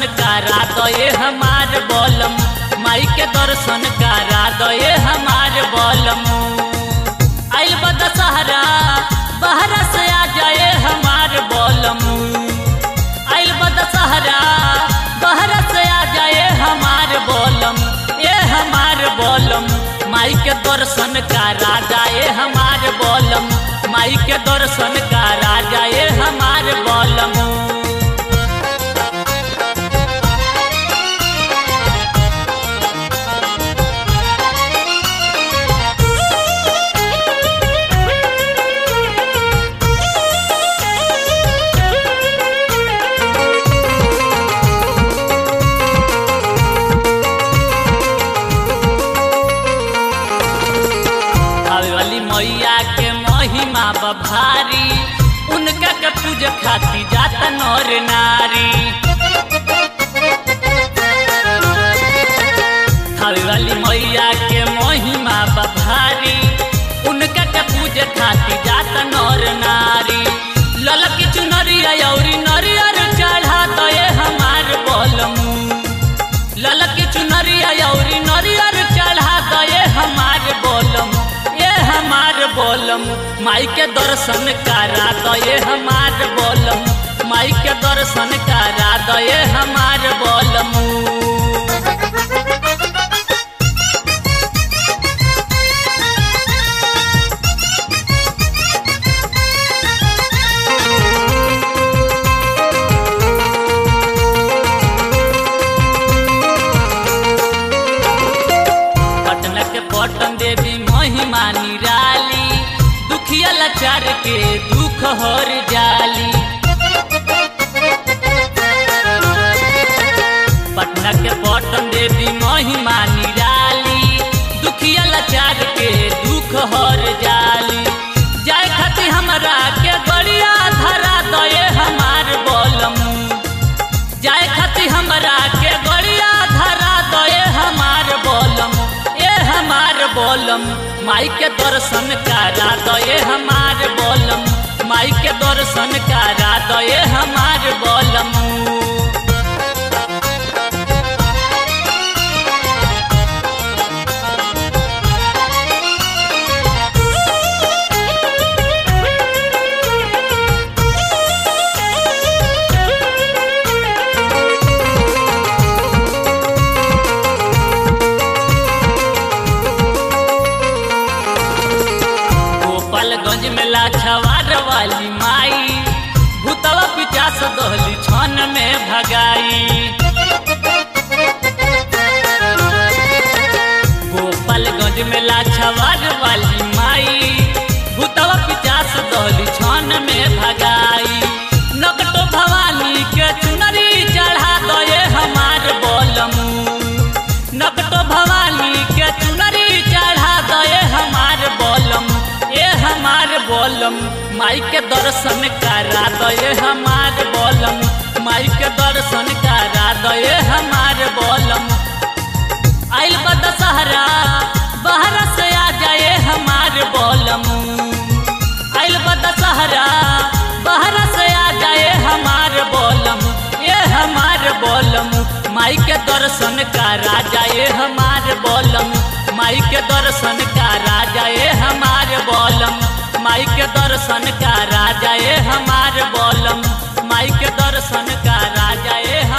करा दये हमार बोलम माई के दर्शन करा दये हमार बोलम आइल बा दशहरा बहरा से आ जाए हमार बोलम आइल बा दशहरा बहरा से आ जाए हमार बोलम ए हमार बोलम माई के दर्शन करा जाए हमार बोलम माई के दर्शन करा जाए हमार बोलम हवेली मैया के महिमा बभारी उनका के पूज खाती जाता नर नारी हवेली मैया के महिमा बभारी उनका के पूज खाती जाता नर नारी ललकी चुनरिया औरी नरियर चढ़ा दये हमार बोलमू ललकी चुनरिया औरी नरियर चढ़ा दये हमार बोलम ये हमार बोलम माई के दर्शन करा दये हमार बोलम माई के दर्शन करा दये हमार बोलम पटना के पटन देवी महिमा निराली दुखिया लाचार के दुख हर जाली पटना के पटन देवी महिमा निराली दुखिया लाचार के दुख हर जाली जाए खातिर हमरा के गड़िया धरा दये हमार बोलम जाए खातिर हमरा के गड़िया धरा दये हमार बोलम ए हमार बोलम माई के दर्शन करा दये हमार बोलम माई के दर्शन करा दये हमार बोलम गोपालगंज में लाछवार वाली माई भूतवा पिचास दहली छन में भगाई गोपालगंज में लाछवार वाली माई भूतवा पिचास दहली छन में भगाई नकटो भवानी के चुनरी चढ़ा दये हमार बोलमू नकटो भवानी के चुनरी चढ़ा दये हमार बोलम ए हमार बोलम माई के दर्शन करा दये हमार बोलम माई के दर्शन करा दये हमार बोलम आइल बा दशहरा बहरा से आ जाए हमार बोलम आइल बा दशहरा बहरा से आ जाए हमार बोलम ए हमार बोलम माई के दर्शन करा जाए हमार बोलम माई के दर्शन करा जाए हमार बोलम माई के दर्शन करा जाए हमार बोलम माई के दर्शन करा जाए